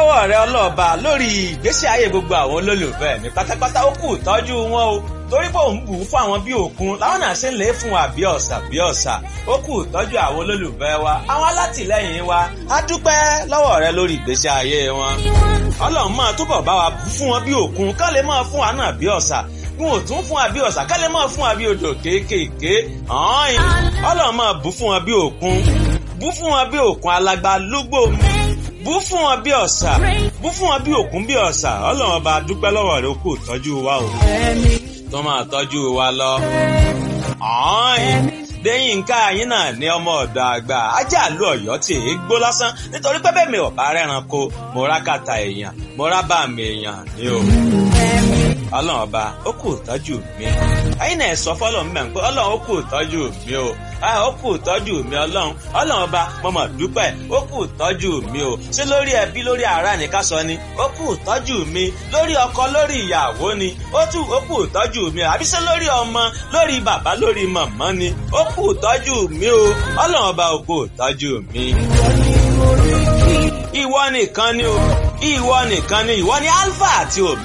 lọ́wọ́ rẹ ọlọ́ọ̀ba lórí ìgbésí ayé gbogbo àwọn olólùfẹ́ mi pátápátá ó kù tọ́jú wọn o torí pé òun bù ú fún àwọn bí òkun láwọn náà ṣe ń lè fún wa bí ọ̀sà bí ọ̀sà ó kù tọ́jú àwọn olólùfẹ́ wa àwọn alátìlẹ́yìn wa á dúpẹ́ lọ́wọ́ rẹ lórí ìgbésí ayé wọn ọlọ́run máa túbọ̀ bá wa fún wọn bí òkun ká lè máa fún wa náà bí ọ̀sà wọn ò tún fún wa bí ọ̀sà ká lè máa fún wa bí odò kéékèèké ọ̀hún ọlọ́run máa bù fún wa bí òkun bù fún wa bí òkun alágbá lúgbò bú fún wọn bí ọ̀sà bú fún wọn bí òkun bí ọ̀sà ọlọ́run ọba dúpẹ́ lọ́wọ́ rẹ kó tọ́jú wa o tó máa tọ́jú wa lọ. lẹ́yìn nǹkan àyín náà ní ọmọ ọ̀dọ̀ àgbà ajá àlú ọ̀yọ́ tí èé gbó lásán nítorí pé bẹ́ẹ̀ mi ò bá rẹ́ran ko mo rá kàtà èèyàn mo rá bá mi èèyàn ní o. ọlọ́run ọba ó kù tọ́jú mi ẹ̀yin náà sọ fọ́lọ́run mẹ́rin pé ọlọ́run ó kù tọ́jú mi o ó kù tọ́jú mi ọlọ́run ọlọ́run ọba mo mọ̀ dúpẹ́ ó kù tọ́jú mi o ṣé lórí ẹbí lórí ará ní ká sọ ni ó kù tọ́jú mi lórí ọkọ lórí ìyàwó ni ó tù ó kù tọ́jú mi o àbí ṣé lórí ọmọ lórí bàbá lórí màmá ni ó kù tọ́jú mi o ọlọ́run ọba ó kù tọ́jú mi. ìwọ nìkan ni o ìwọ nìkan ni ìwọ ni alpha àti omega.